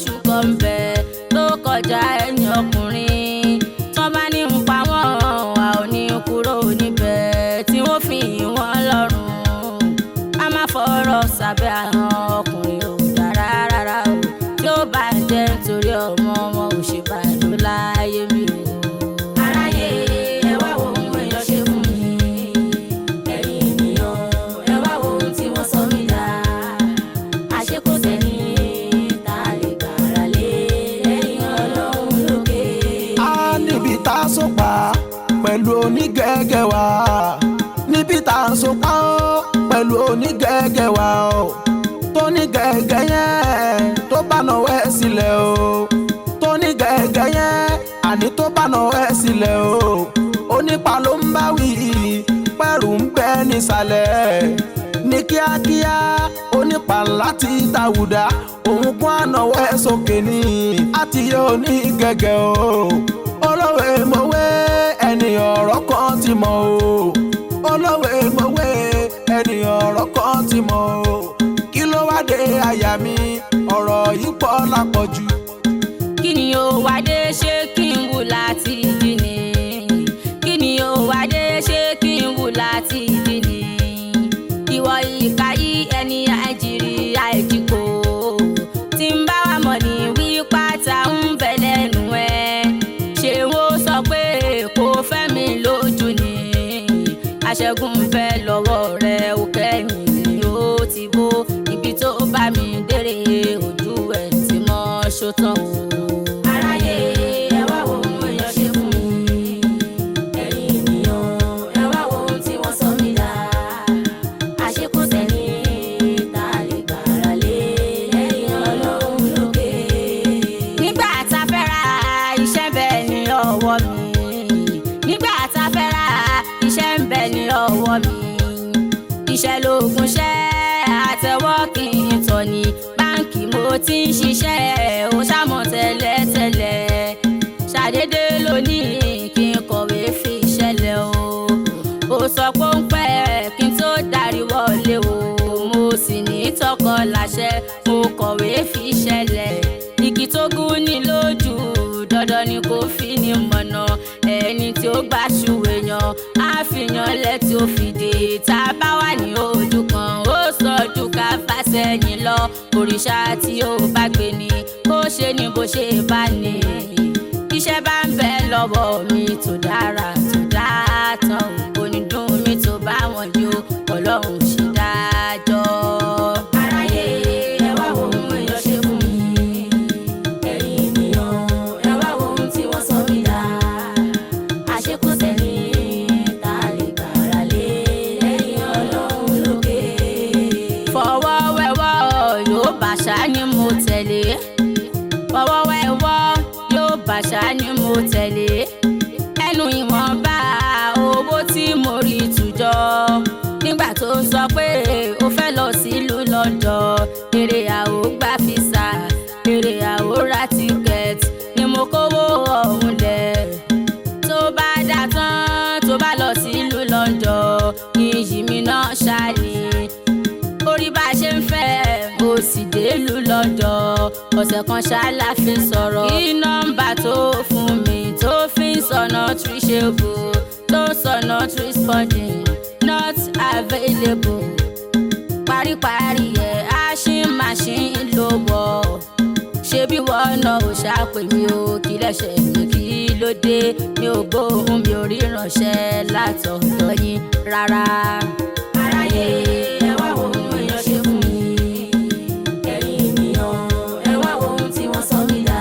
péṣù kan ń bẹ tó kọjá ẹ̀yìn ọkùnrin tán bá ní ń pa wọ́n a ò ní kúrò níbẹ̀ tí wọ́n fi yìn wọ́n lọ́rùn a máa fọ̀rọ̀ sábẹ́ àwọn ọkùnrin ò dára rárá o tí ó bá jẹ́ nítorí ọmọ wọn ò ṣe bàjọ́ láyé mi o. aráyé ẹ wá wo ohun èèyàn ṣe fún mi ẹ̀yin ènìyàn ẹ wá wo ohun tí wọ́n sọ mí dà àṣekò sẹ́ni tá a lè gbára lé lẹ́yìn ọlọ́run lókè. a níbi tá a so pa pẹ̀lú onígẹ̀gẹ̀ wa níbi tá a so pa ó pẹ̀lú onígẹ̀gẹ̀ wa o tó ní gẹ̀gẹ̀ yẹn tó bá náwó ẹ̀ sílẹ̀ o tó ní gẹ̀gẹ̀ yẹn àní tó bá náwó ẹ̀ sílẹ̀ o onípa ló ń bá wí pẹ̀rù ń bẹ nísàlẹ̀ ní kíákíá onípa láti dàwùdá òun kún ànáwó ẹ̀ sókè ní àti yóò ní gẹ̀gẹ̀ o olówó mọ̀wé ẹni ọ̀rọ̀ kan ti mọ̀ o olówó mọ̀wé ẹni ọ̀rọ̀ kan ti mọ̀ o kí ló wá dé àyà mi ọ̀rọ̀ yìí pọ̀ lápọ̀jù. kí ni ó wá dé ṣé kí n wù láti dì ní kí ni ó wá dé ṣé kí n wù láti dì ní ìwọ ìka yí ẹni àìjírí àìjíkò tí ń bá wa mọ̀ ní wí pátá ń bẹ lẹ́nu ẹ̀ ṣé wọ́n sọ pé kò fẹ́ mi lójú ni aṣẹ́gun ń bẹ lọ́wọ́ rẹ̀ ó kẹ́yìn ni ó ti bó ibi tó bá mi dérè ojú ẹ̀ tí mọ́ ṣótán o. aráyé ẹ wá wo ohun èèyàn ṣe fún mi ẹ̀yin ènìyàn ẹ wá wo ohun tí wọ́n sọ mí dà àṣekún sẹ́ni tá a lè gbára lé lẹ́yìn ọlọ́run lókè. nígbà tá a fẹ́ ra iṣẹ́ bẹ́ẹ̀ ní ọwọ́ mi nígbà tá a fẹ́ ra iṣẹ́ ń bẹ ní ọwọ́ mi iṣẹ́ lóògùn ṣẹ́ àtẹwọ́ kí n tọ̀ ní báǹkì mo ti ń ṣiṣẹ́ ó ṣàmọ̀ tẹ́lẹ̀tẹ́lẹ̀ ṣàdédé lónìí kí n kọ̀wé fi ṣẹlẹ̀ o ó sọ pé ó ń pẹ́ kí n tó darí wọlé o mo sì ní tọkọ láṣẹ mo kọ̀wé fi ṣẹlẹ̀ igi tó gún ní lójú dandan ni kò fi ní mọ̀nà ẹni tí ó gbà ṣùwé yan á fi yan lẹ́tí ó fi dé tá a bá wà ní ojú kan ó sọ ju ká fàsẹ́yìn lọ òrìṣà tí ó bá gbé ni kó ṣe ni bó ṣe bá ní iṣẹ́ bá ń bẹ lọ́wọ́ mi tó dára tó dáa tán kò ní dùn mí tó bá wọn yó ọlọ́run ṣe dájọ́. aráyé ẹ wá wo ohun èèyàn ṣe fún mi ẹ̀yin ènìyàn ẹ wá wo ohun tí wọ́n sọ mí dà àṣekún sẹ́ni tá a lè gbára lé lẹ́yìn ọlọ́run lókè. fọwọ́ wẹ́wọ́ yóò bàṣà ni mo tẹ̀lé fọwọ́ wẹ́wọ́ yóò bàṣà ni mo tẹ̀lé ẹnu ìwọ̀nba owó tí mo rí tùjọ nígbà tó sọ pé ó fẹ́ lọ sílùú London èrè àwò gba fisa èrè àwò ra tíkẹ́ẹ̀tì ni mo kówó ọ̀hún lẹ̀ tó bá dà tán tó bá lọ sílùú London iyì mi náà ṣáàlì orí bá a ṣe ń fẹ́ mo sì délùú London ọ̀sẹ̀ kan ṣáàlà fi sọ̀rọ̀ kí nọ́mbà tó fún mi tó fi ń sọ̀nà reachable tó ń sọ̀nà responding not available paríparí ẹ̀ ashing machine ló wọ̀ ṣebí wọ́n náà ò ṣàpè mí o kí lẹ́sẹ̀ mi kí ló dé mi ò gbóhùn mi ò ríranṣẹ́ látọ̀dọ̀ yín rárá. aráyé ẹ wá wo ohun èèyàn ṣe fún mi ẹ̀yin ènìyàn ẹ wá wo ohun tí wọ́n sọ mí dà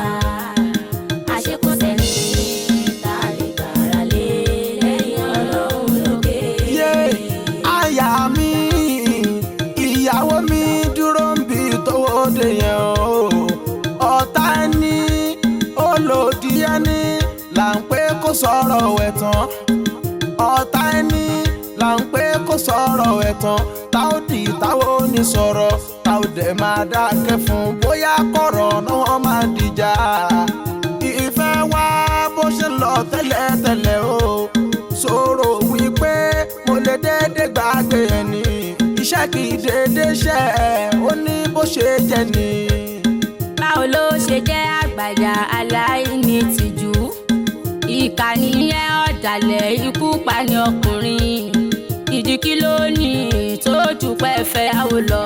àṣekún sẹ́ni tá a lè gbára lé lẹ́yìn ọlọ́run lókè. yé àyà mi ìyàwó mi dúró ń bi tówó dé yẹn o ọ̀tá ẹni olòdì ẹni là ń pé kó sọ̀rọ̀ ẹ̀ tán ọ̀tá ẹni là ń pé kó sọ̀rọ̀ ẹ̀ tán tá ó di táwo ní sọ̀rọ̀ tá ó dẹ̀ máa dákẹ́ fún bóyá kọ̀rọ̀ náà wọ́n máa dìjà ìfẹ́ wá bó ṣe lọ tẹ́lẹ̀tẹ́lẹ̀ o sọ̀rọ̀ wípé mo lè déédéé gbàgbé ẹni iṣẹ́ kì í déédéé ṣe ó ní bó ṣe jẹ́ ni. báwo ló ṣe aláìní tìjú ìkànnì yẹn ọ̀dàlẹ̀ ikú pani ọkùnrin ìdí kí ló ní tó dúpẹ́ fẹ́yàwó lọ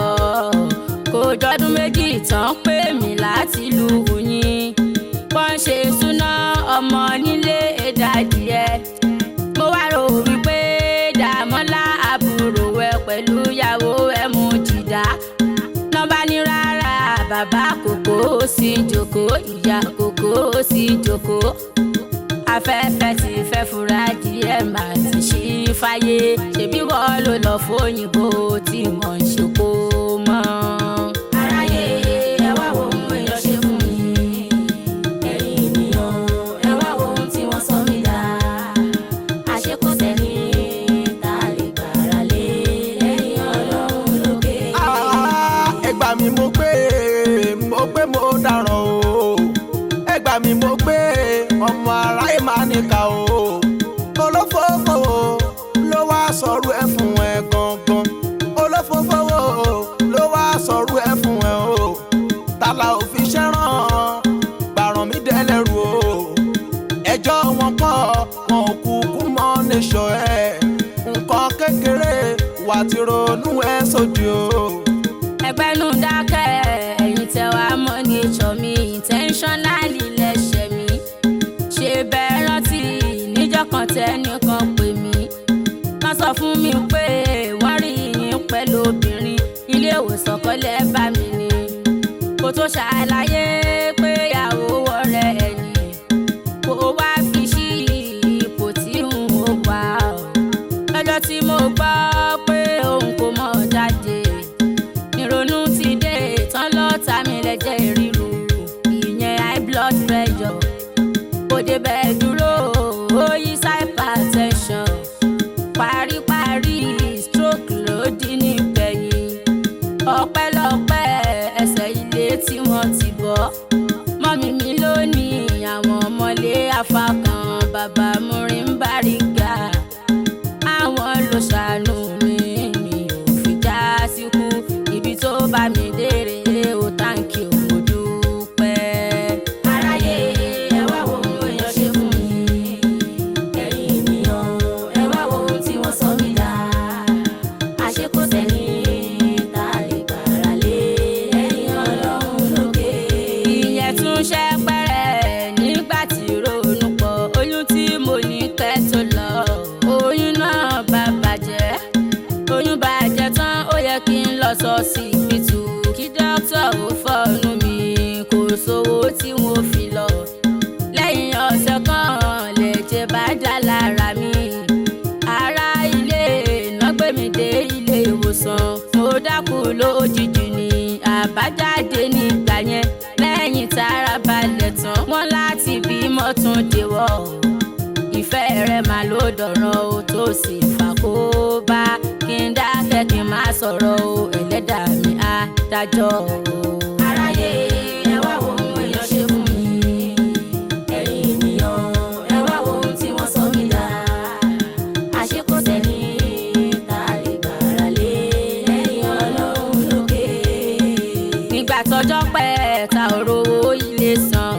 kò jọdún méjì tán pé mi láti lu yín wọ́n ṣe súná ọmọ nílé ẹ̀dádìẹ mo wá rò wípé dàmọ́lá àbúrò ẹ pẹ̀lú ìyàwó ẹ mú jìdá nọ́bà ní rárá bàbá kòkó sí jókòó ìyá kòkó sí jókòó afẹ́fẹ́ ti fẹ́ fura díẹ̀ máa ti ṣí fáyé ṣebí wọ́n ló lọ fóyìnbó tí wọ́n ń ṣe kó mọ́. aráyé ẹ wá wo ohun èèyàn ṣe fún mi ẹ̀yin ènìyàn ẹ wá wo ohun tí wọ́n sọ mí dá àṣekò sẹ́ni tá a lè gbára lé ẹ̀yin ọlọ́run lókè. Ah, ẹ gbà mí mo gbé mo gbé mo dáràn o ẹ gbà mí mo gbé ọmọ aráyé máa níkà o olófófó ló wá sọ̀rọ̀ ẹ fún ẹ gangan olófófó ló wá sọ̀rọ̀ ẹ fún ẹ o tàlà òfin ṣẹ́ràn gbàràn mí dẹ́lẹ́rù o ẹjọ́ wọn pọ̀ wọn ò kúkú mọ́ níṣọ́ ẹ nǹkan kékeré wà tí ronú ẹ sódì o. ẹgbẹ́nu dákẹ́ ẹ̀yin tẹ wá mọ́ ní ìjọ mi intentionally lẹ́sẹ̀ mi ṣe bẹ́ẹ̀ rántí níjọ́ kan tẹ́nìkan pè mí wọ́n sọ fún mi pé wọ́n rí yín pẹ̀lú obìnrin ilé ìwòsàn kọ́lẹ̀ bá mi ní kó tó ṣàlàyé pé ìyàwó wọ̀rẹ́ ẹ̀yìn kó wá fi sí ipò tí n ò wá o lọ́jọ́ tí mo gbọ́ pé òun kò mọ̀ jáde ìrònú ti dé tán lọ́ta mi lẹ́jẹ̀ ríru ìyẹn high blood pressure kò débẹ̀ dúró ó yí hypertension paríparí stroke ló dín nígbẹ̀yìn ọpẹ́lọpẹ́ ẹsẹ̀ ilé tí wọ́n ti bọ́ mọ́mí mi lónìí àwọn ọmọlé afakan bàbá múrin báríga àwọn ló ṣàánú mi mi ò fi já síkú ibi tó bá mi dére ó táǹkì òun dúpẹ́. aráyé ẹ wá wo ohun èèyàn ṣe fún mi ẹ̀yin ènìyàn ẹ wá wo ohun tí wọ́n sọ mí dá àṣekò sẹ́ni tá a lè gbára lé ẹ̀yin ọlọ́run lókè. ìyẹn tún ṣe pẹ́rẹ́ nígbà tí ronú pọ̀ oyún tí mo ní kẹ́ tó lọ oyún náà bá bàjẹ́ oyún bàjẹ́ tán ó yẹ kí n lọ sọ síbítù kí dókítà ó fọ́ọ̀nù mi kò sówó tí mo fi lọ lẹ́yìn ọ̀sẹ̀ kan lẹ̀jẹ̀ bá dá lára mi ará ilé iná gbé mi dé ilé ìwòsàn mo dákú lójijì ní àbájáde nígbà yẹn lẹ́yìn tára balẹ̀ tán wọ́n láti bímọ tún dèwọ̀ ìfẹ́ rẹ̀ máa ló dọ̀rọ̀ o tó sì fà kó bá kí n dákẹ́ kí n má sọ̀rọ̀ o ẹlẹ́dàá mi á dájọ́ o. aráyé ẹ wá wo ohun èèyàn ṣe fún mi ẹ̀yin ènìyàn ẹ wá wo ohun tí wọ́n sọ mí dá àṣekò sẹ́ni tá a lè gbára lé ẹ̀yin ọlọ́run lókè. nígbà tọ́jọ́ pẹ́ ta ò rówó ilé san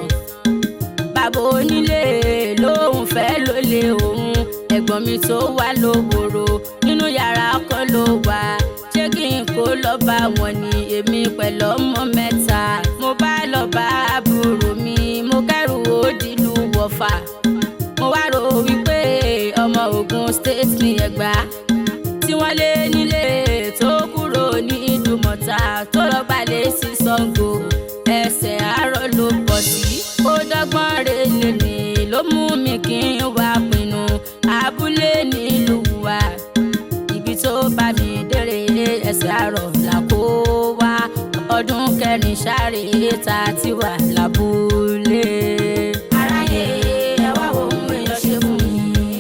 bàbá onílé lòun fẹ́ ló lé òun ẹ̀gbọ́n mi tó wà lówòrò nínú yàrá kan ló wà ṣé kí n kó lọ bá wọn ní èmi pẹ̀lú ọmọ mẹ́ta mo bá lọ bá àbúrò mi mo kẹ́rù ó dìlú wọ̀fà mo wá rò wípé ọmọ Ògùn state ní Ẹ̀gbá tí wọ́n lé nílé tó kúrò ní Ìdúmọ̀tà tó lọ gbalẹ̀ sí Ṣàngó ẹsẹ̀ àárọ̀ ló pọ̀ sí ó dọ́gbọ́n relé ní ló mú mi kí n wá pinnu abúlé nílùú wa ibi tó bá mi dére ẹsẹ̀ àárọ̀ là kó wá ọdún kẹrin sáré ta ti wà lábúlé. aráyé ẹ wá wo ohun èèyàn ṣe fún mi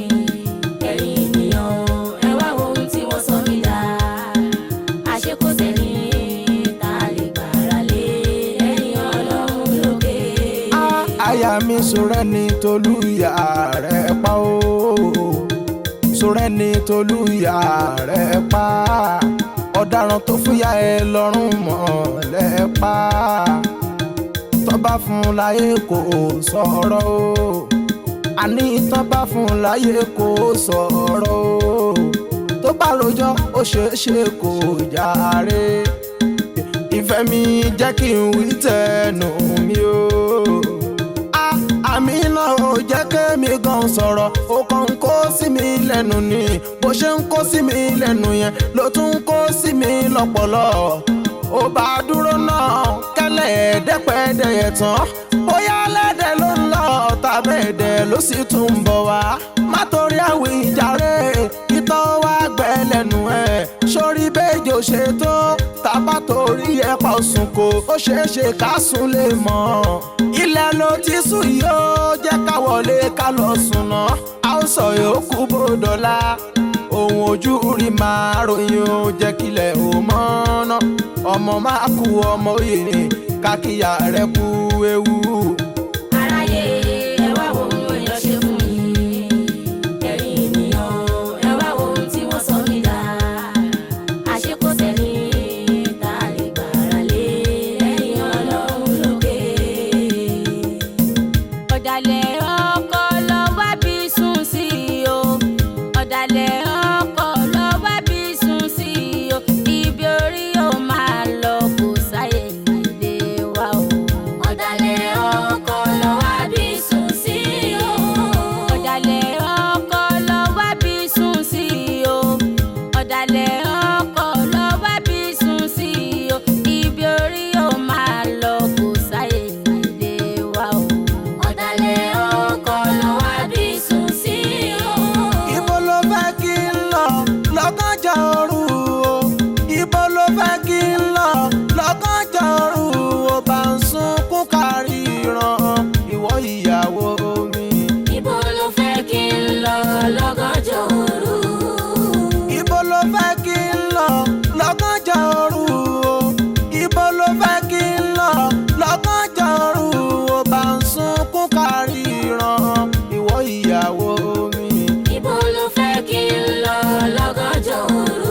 ẹ̀yin ènìyàn ẹ wá wo ohun tí wọ́n sọ mí dá àṣekò sẹ́ni tá a lè gbára lé ẹ̀yin ọlọ́run lókè. Ah, aya mi sọ̀rẹ́ ni tolúyà rẹ̀ pa ó sọ̀rẹ́ ni tolúyà rẹ̀ pa ọ̀daràn tó fúyà ẹ lọ́rùn mọ́ lẹ́ pa bá fún láyé kò sọ̀rọ̀ o àní tán bá fún láyé kò sọ̀rọ̀ o tó bá rojọ́ ó ṣeé ṣe kò jàre ìfẹ́ mi jẹ́ kí n wí tẹnu mi o. Ah, àmì náà ò jẹ́ kémi gan sọ̀rọ̀ ó kàn ń kó sí mi lẹ́nu ni bó ṣe ń kó sí mi lẹ́nu yẹn ló tún ń kó sí mi lọ́pọlọ. ó bá dúró náà kẹ́lẹ́ ẹ̀ẹ́dẹ́pẹ́ẹ́dẹ́yẹ tán bóyá lẹ́dẹ̀ ló ń lọ tàbí ẹ̀dẹ̀ ló sì tún ń bọ̀ wá. má torí àwíjàre ìtọ́ wá gbẹ lẹ́nu ẹ̀ sórí bẹ́ẹ̀jì ò ṣe tó tábà torí ẹ̀ pa òsùn kò ó ṣeé ṣe ká sùn lè mọ́. ilẹ̀ ló ti sùn yìí ó jẹ́ ká wọlé ká lọ sùn náà a ó sọ yòókù bòdọ́lá ohun ojú rí máa ròyìn ó jẹ́ kílẹ̀ ò mọ́ ná ọmọ máa kú ọmọ òye ni kákíyà rẹ̀ kú ewu. aráyé ẹ wá wo ohun èèyàn ṣe fún mi ẹ̀yin ènìyàn ẹ wá wo ohun tí wọ́n sọ mí dà àṣekò sẹ́ni tá a lè gbára lé ẹ̀yin ọlọ́run lókè. ọ̀dàlẹ̀ ọkọ lọ wá bí sùn sí o ọ̀dàlẹ̀ ọkọ lọ wá bí sùn sí o ibi orí yóò máa lọ kò sáyè nílé wa o. ọ̀dàlẹ̀ ọkọ lọ wá bí sùn sí o. ọ̀dàlẹ̀ ọkọ lọ wá bí sùn sí o. ọ̀dàlẹ̀ ọkọ lọ wá bí sùn sí o. ibi orí yóò máa lọ kò sáyè nílé wa o. ọ̀dàlẹ̀ ọkọ lọ wá bí sùn sí o. ibo ló fẹ́ kí n lọ lọ́gànjọ́ òru o ibo ló fẹ́ kí n lọ lọ́gànjọ́ òru o bá ń sunkún kárí ìran ìwọ ìyàwó mi. Ibo ló fẹ́ kí n lọ lọ́gànjọ́ òru? ibo ló fẹ́ kí n lọ lọ́gànjọ́ òru o ibo ló fẹ́ kí n lọ lọ́gànjọ́ òru o bá ń sunkún kárí ìran ìwọ ìyàwó mi. Ibo ló fẹ́ kí n lọ lọ́gànjọ́ òru?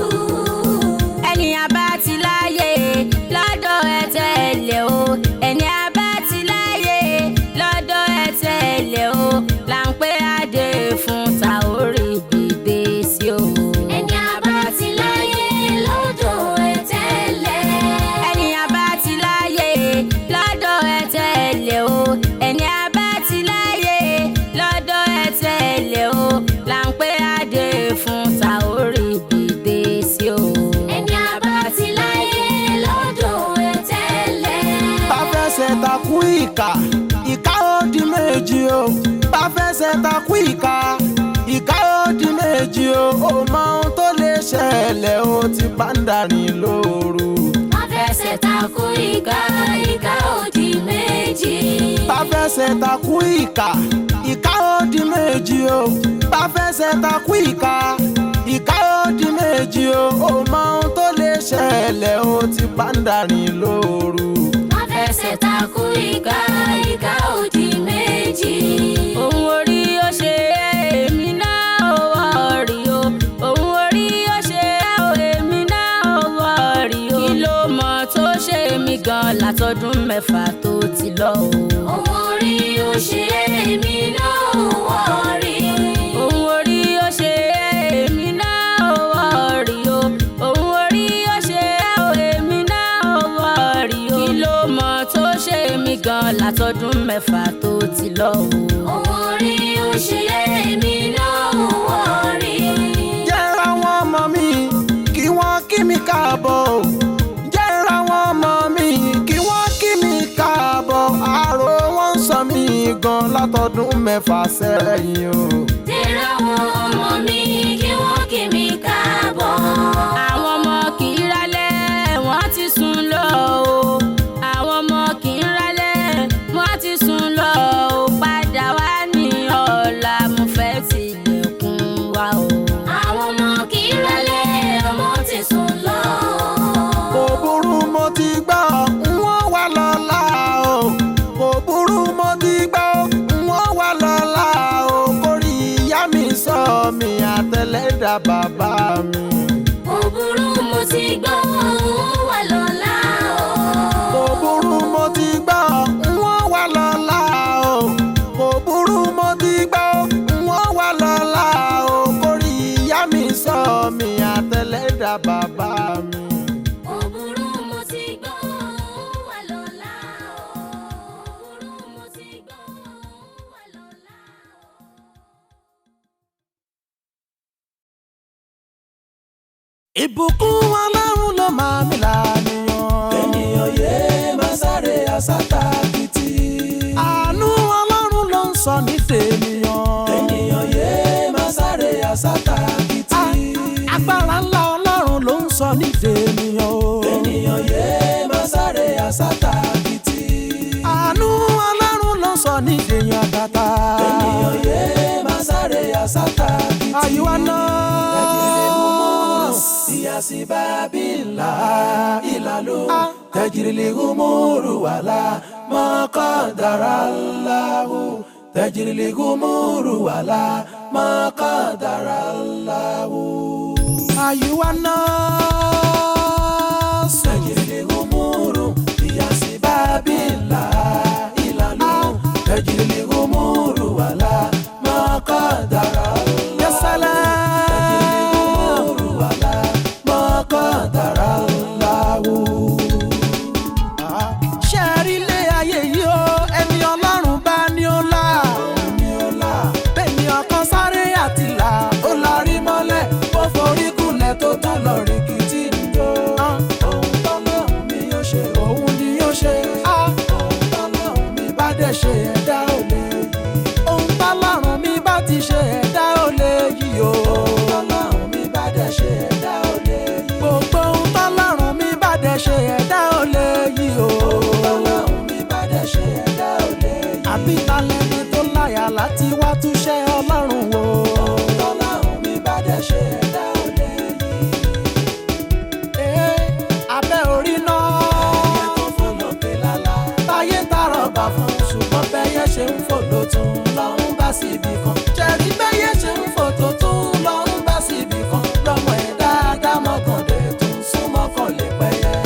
Ẹni abá ti láyé lọ́dọ̀ ẹ tẹ̀lé o. Ẹni abá ti láyé lọ́dọ̀ ẹ tẹ̀lé o. Là ń pé adé fún ta orí gbígbé sí o. Ẹni abá ti láyé lọ́dọ̀ ẹ tẹ̀lé. Ẹni abá ti láyé lọ́dọ̀ ẹ tẹ̀lé o. Ẹni abá ti láyé lọ́dọ̀ ẹ tẹ̀lé o. Là ń pé adé fún ta orí gbígbé sí o. Ẹni abá ti láyé lọ́dọ̀ ẹ tẹ̀lé. bá fẹsẹ̀ takú ìka ìka ó di méjì o bá fẹsẹ̀ takú ìka ìka ó di méjì o ó mọ ohun tó lè ṣẹlẹ̀ ó ti bá ń darin lóru. Má fẹsẹ̀ takú ìka ìka òdì méjì. bá fẹsẹ̀ takú ìka ìka ó di méjì o bá fẹsẹ̀ takú ìka ìka ó di méjì o ó mọ ohun tó lè ṣẹlẹ̀ ó ti bá ń darin lóru. Má fẹsẹ̀ takú ìka ìka òdì méjì. Òun orí ó ṣe èmi náà ó wọ̀ọ̀rì o. Òun orí ó ṣe èmi náà ó wọ̀ọ̀rì o. Kí ló mọ̀ tó ṣe mí gan látọdún mẹ́fà tó ti lọ o. Òun orí ó ṣe èmi náà ó wọ̀ọ̀rì. Òun orí ó ṣe èmi náà ó wọ̀ọ̀rì o. Òun orí ó ṣe èmi náà ó wọ̀ọ̀rì o. Kí ló mọ̀ tó ṣe mí gan látọdún mẹ́fà tó ti lọ o. Òun orí ó ṣe èmi náà ó wọ̀ọ̀rì. jẹ́ra wọn ọmọ mi kí wọ́n kí mi káàbọ̀ o. jẹ́ra wọn ọmọ mi kí wọ́n kí mi káàbọ̀ àrò wọn ń sọ mí gan látọdún mẹ́fà sẹ́yìn o. Tẹ̀ra wọn ọmọ mi kí wọ́n kí mi káàbọ̀. Àwọn ọmọ kì í rálẹ̀, wọ́n ti sùn lọ o. Àwọn ọmọ kì í rálẹ̀, wọ́n ti sùn lọ o. Padà wá ní ọ̀la, mo fẹ́ tilẹ̀kùn wa o. Àwọn ọmọ kì í rálẹ̀, ọmọ ti sùn lọ o. kò burú mo ti gbọ́ n wọ́n wà lọ́la o. kò burú mo ti gbọ́ n wọ́n wà lọ́la o. kórì ìyá mi sọ mi àtẹlẹ́dà bàbá mi. Kò burú mo ti gbọ́, ó wà lọ́la o. kò burú mo ti gbọ́ n wọ́n ìbùkún ọlọ́run ló máa mi lànìyàn. ènìyàn yé máa sáré àsátàkìtì. àánú ọlọ́run ló ń sọ ní tènìyàn. ènìyàn yé máa sáré àsátàkìtì. agbára ńlá ọlọ́run ló ń sọ ní tènìyàn o. ènìyàn yé máa sáré àsátàkìtì. àánú ọlọ́run ló ń sọ ní tèèyàn tata. ènìyàn yé máa sáré àsátàkìtì. àyíwá náà. Iyasi babila ilalu tajirili gumuru wala maqadarallahu tajirili gumuru wala maqadarallahu àyíwá náà. tajirili gumuru iyasi babila ilalu tajirili gumuru wala maqadarallahu yẹsẹlẹ. gumuru wala maqadarallahu. ṣé ẹ rí ilé ayé yìí o ẹni ọlọ́run bá ní ó là. ní ọlá bẹ́ẹ̀ni ọkàn sáré àti là ó larí mọ́lẹ̀. ó forí kulẹ̀ tó tán lọ rìkìtì ń jó. ohun tọ́lọ́hún mi yóò ṣe òun ni yóò ṣe. ohun tọ́lọ́hún mi bá dẹ̀ ṣe ẹ̀dá ò lè yí. ohun tọ́lọ́run mi bá ti ṣe ẹ̀dá ò lè yí o. ohun tọ́lọ́hún mi bá dẹ̀ ṣe ẹ̀dá ò lè yí. gbogbo ohun tọ́lọ́run mi bá dẹ̀ ṣe ẹ̀dá ò lè yí o. ohun tọ́lọ́hún mi bá dẹ̀ ṣe ẹ̀dá ò lè yí. àbí talẹ́ni tó láyà láti wá túṣẹ́ ọlọ́run o. ohun tọ́lọ́hún mi bá dẹ̀ ṣe ẹ̀dá ò lè yí. Ee, abẹ́ orí náà. ẹyẹ tó fò lókè lálá. táyé tààrọ̀ bá fún ṣùgbọ́n bẹ́yẹ ṣe ń fò ló tún lọ́hún bá síbi kan. jẹ̀rí bẹ́yẹ ṣe ń fò tó tún lọ́rùn bá síbi kan. lọ́mọ ẹ̀ dáadáa mọ́kàndé tún súnmọ́ kan lè pẹ́yẹ.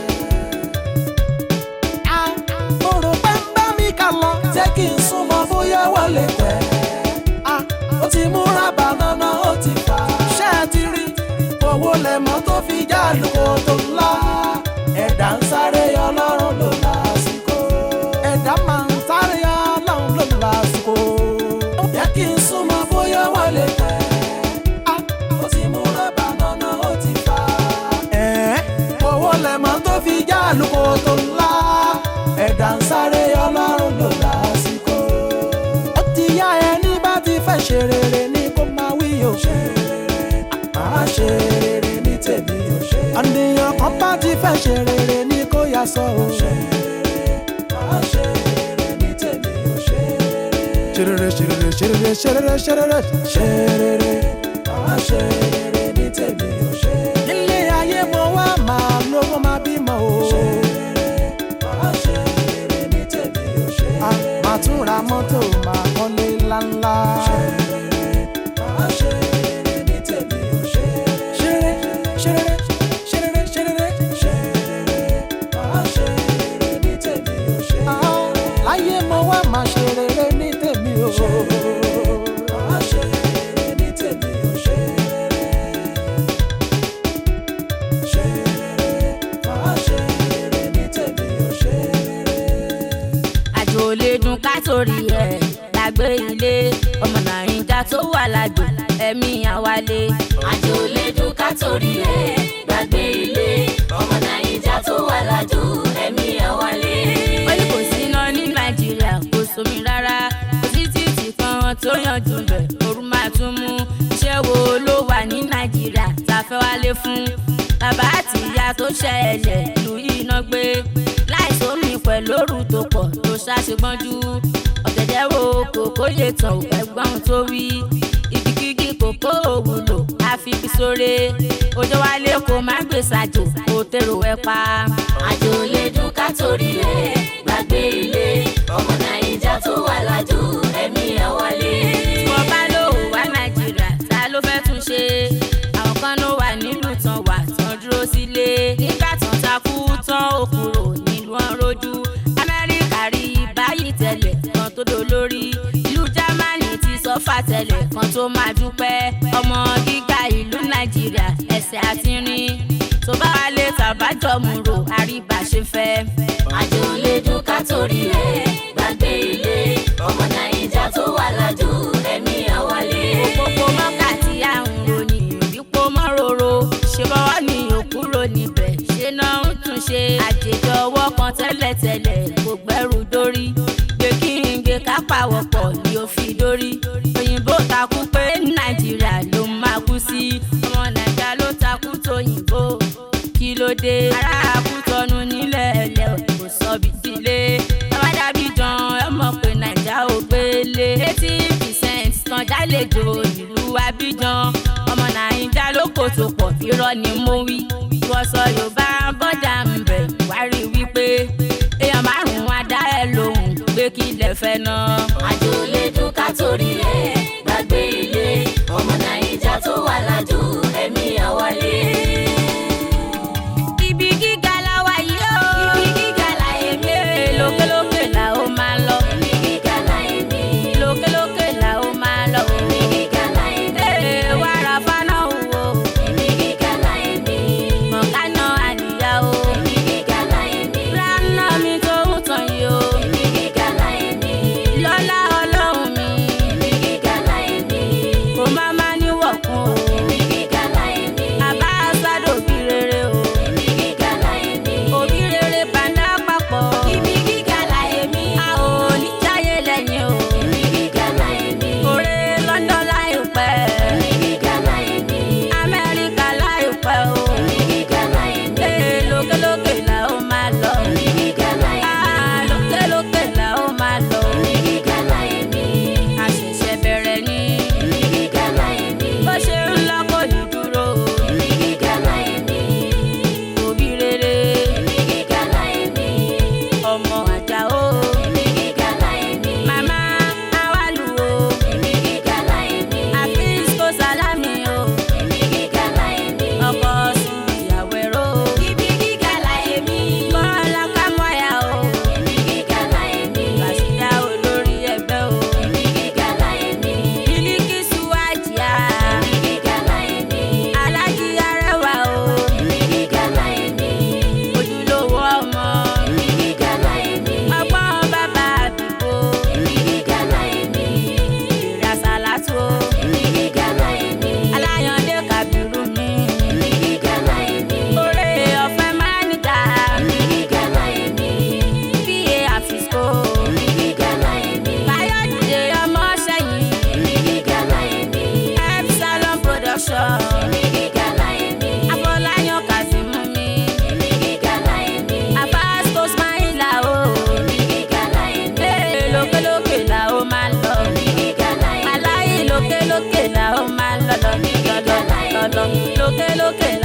a mo rò pé ń bá mi kà lọ. jẹ́ kí n súnmọ́ bóyá wọlé tẹ̀. a ó ti múra bànánà ó ti fà á. ṣé ẹ ti rí owó lẹ̀mọ́ tó fi já lóko tó ńlá. ẹ̀dá ń sáré ọlọ́run ló lásìkò. ẹ̀dá máa ń sáré ọlọ́run ló lásìkò. jẹ́ kí n súnmọ́ bóyá wọlé tẹ̀. ó ti múra bànánà ó ti fà á. ẹ̀ẹ́ owó lẹ̀mọ́ tó fi já lóko tó ńlá. ẹ̀dá ń sáré ọlọ́run ló lásìkò. ó ti yá ẹni bá ti fẹ́ ṣe rere ní kó máa wí o. ṣe rere máa ṣe rere ní tèmi ò ṣe àníyàn kan bá ti fẹ́ ṣe rere ní kó yá sọ o. ṣe rere máa ṣe rere ní tèmi ò ṣe rere ṣe rere ṣe rere ṣe rere ṣe rere ṣe rere. ṣe rere máa ṣe rere ní tèmi ò ṣe nílé ayé mo wá máa lówó máa bímọ o. ṣe rere máa ṣe rere ní tèmi ò ṣe a máa tún ra mọ́tò máa kọ́lé ńláńlá. ṣe rere máa ṣe rere ní tèmi ò ṣe ṣe rere ṣe rere ṣe rere ṣe rere. ṣe rere máa ṣe rere ní tèmi ò ṣe Ah, láyé mo wá máa ṣe rere ní tèmi o. máa ṣe rere ní tèmi ò ṣe ṣe rere máa ṣe rere ní tèmi ò ṣe àjò lè dùn ká torí ẹ̀ lágbé ilé ọmọ nàìjíríà tó wà lájò ẹ̀mí àwálé. àjò lè dùn ká torí ẹ̀ gbàgbé ilé ọmọ nàìjíríà tó wà lájò ẹ̀mí ẹ̀ wálé. ó ní kò sí iná ní nàìjíríà kò sómi rárá kò sí títì kan tó yanjú bẹ̀ ooru máa tún mú iṣẹ́ wo ló wà ní nàìjíríà tá a fẹ́ wálé fún bàbá àti ìyá tó ṣẹlẹ̀ ìlú yìí náà gbé láìsómi pẹ̀lú òru tó pọ̀ tó ṣàṣegbọ́njú ọ̀gẹ̀dẹ̀ wo kòkó lè tàn ẹ̀gbọ́n tó wí igikígi kòkó òwúlò àfikí sóre òjò wálé kò má gbèsàjò kò tèrò ẹ̀ pa. àjò lè dùn ká torí ẹ̀ gbàgbé ilé ọmọ nàìjíríà tó wà lájò ẹ̀mí ẹ̀ wálé. tí wọ́n bá lò wá nàìjíríà ta ló fẹ́ tún ṣe àwọn kan ló wà nílùú tán wà tán dúró sílé nígbà tán takú tán ó kúrò nílùú ọ̀rọ̀jú amẹ́ríkà rí báyìí tẹ́lẹ̀ kan tó dolórí ìlú jámánì ti sọ́fà tẹ́lẹ̀ kan tó máa dúpẹ́ ọmọ gíga ìlú nàìjíríà ẹsẹ̀ àti rìn tó bá wà lè tàbájọ́ mú rò àríbà ṣe fẹ́. àjò lè dùn ká torí ẹ̀ gbàgbé ilé ọmọ nàìjíríà tó wà lájò ẹ̀mí ẹ̀ wálé. òpópó mọ́kà tí à ń ròyìn ìbípò mọ́ròrò ṣe bọ́ wá tẹ́lẹ̀tẹ́lẹ̀ kò gbẹ́rù dórí gbé kí n gbé ká pàwọ̀pọ̀ ni ó fi dórí òyìnbó takú pé nàìjíríà ló máa kú sí ọmọ nàìjíríà ló takú tóyìnbó kí ló dé ará àkútọ́nu nílẹ̀ ẹ̀lẹ́ kò sọ bí sílé bàbá dàbí jan ẹ mọ̀ pé nàìjíríà ò gbélé eighty percent tán jálejò nílùú abidjan ọmọ nàìjíríà ló kò tó pọ̀ irọ́ ni mo wí ìwọ sọ yorùbá bọ́dà ń bẹ̀ wá rí wípé èèyàn márùn-ún á dá ẹ lóhùn pé kí lẹ fẹ́ náà. àjò lè dùn ká torí ẹ̀ gbàgbé ilé ọmọ nàìjà tó wà lájò ẹ̀mí àwálé. ibi gíga la wà yìí o. ibi gíga láyé mi. Ee, lókèlókè la ó máa lọ. ibi gíga láyé mi. lókèlókè la ó máa lọ. ibi gíga láyé mi. Ee, wàrà fáná wo. ibi gíga láyé mi. mọ̀kánà àníyá o. ibi gíga láyé mi. ránà mi tó ń tàn yìí o. ibi gíga láyé mi. lọ́lá ọlọ́run mi. ibi gíga láyé mi. kò má má níwọ̀kun o. ibi gíga láyé mi. àbá sádò bí rere o. ibi gíga láyé mi. òbí rere bàndá papọ̀. ibi gíga láyé mi. a ò ní jáyé lẹ́yìn o. ibi gíga láyé mi. òré london láìpẹ́. ibi gíga láyé mi. amẹ́ríkà láìpẹ́ o. ibi gíga láyé mi. Ee, lókèlókè la ó máa lọ. ibi gíga láyé mi. Ah, lókèlókè la ó máa lọ. ibi gíga láyé mi. a ṣẹ̀ṣẹ̀ bẹ̀rẹ̀ ní. ibi gíga láyé mi. bó ṣe ń lọ kò ní dúró. ibi gíga láyé mi. òbí rere ibi gíga láyé mi. ọmọ àjà o. ibi gíga láyé mi. màmá awálù o. ibi gíga láyé mi. àfíìs kò sálámì o. ibi gíga láyé mi. ọkọ sùn ìyàwó ẹ̀rọ o. ibi gíga láyé mi. bọ́lá kámọ́yà o. ibi gíga láyé mi. bàṣídà olórí ẹgbẹ́ o. ibi gíga láyé mi. bílíkìsù àjíà. ibi gíga láyé mi. alájí arẹwà o. ibi gíga láyé mi. ojúlówó ọmọ. ibi gíga láyé mi. ọgbọ́n bàbá àdúgbò. ibi gíga láyé mi. ìrìn àsálàtò. ibi gíga láyé mi. aláyàndé kàbírù mi. ibi gíga láyé mi. oore ọ̀fẹ́ máa ń dà. ibi gíga láyé mi. pa àfisco. ibi gíga láyé mi. káyọ̀dé ọmọ sẹ́yìn. ibi gíga láyé mi. epsilon production. ibi gíga láyé mi. afọláyàn kazeem mi. ibi gíga láyé mi. abasco smaila o. ibi gíga láyé mi. ee lókèlókè la ó máa lọ. ibi gíga láyé mi. aláyé lókèlókè la ó máa lọ lọ lọ lọ lọ lókèlókè la